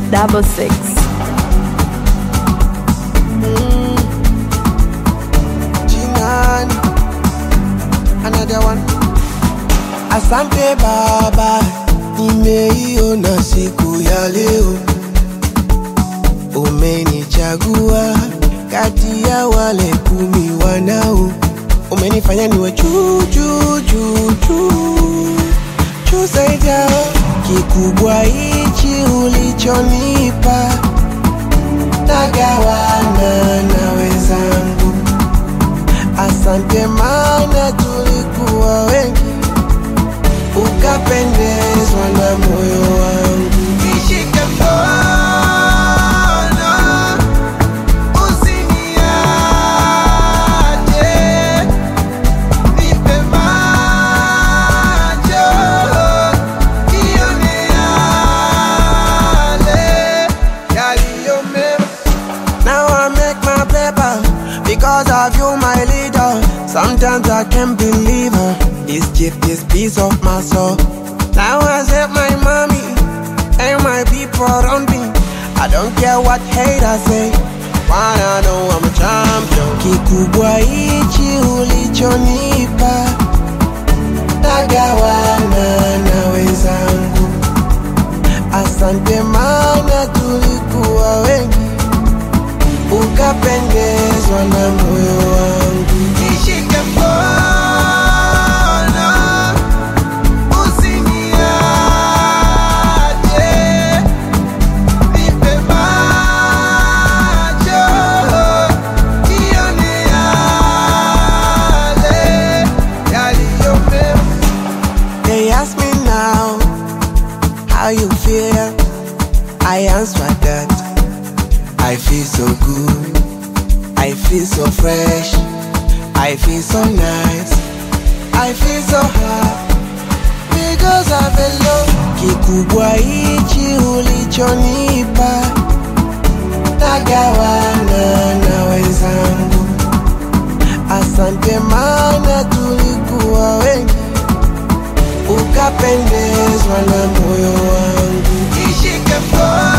double six. Jinani, another one. Asante Baba, nimeiona siku ya leo, umenichagua kati ya wale kumi wanao, umenifanya niwe juu juu juu juu juu zaidi yao. Kikubwa hichi ulichonipa, nagawana na wenzangu. Asante mana tulikuwa wengi, ukapendezwa na moyo wangu. Nishike mkono, usiniache, nipe macho, nione yale yaliyo mema. Now I make my paper because of you, my leader. Sometimes I can't believe her. This gift, this piece of my soul. Now I save my mommy and my people around me. I don't care what haters say. Wanna know I'm a champion. Kikubwa hichi ulichonipa, nagawana na wenzangu. Asante mana tulikuwa wengi ukapendezwa na moyo wangu. Nishike mkono, usiniache, nipe macho, nione yale yaliyo mema. They ask me now how you feel. I answer that I feel so good. I feel so fresh. I feel so nice. I feel so high because of the love. Kikubwa hichi ulichonipa, nagawana na wenzangu. Asante mana tulikuwa wengi, ukapendezwa na moyo wangu. Nishike mkono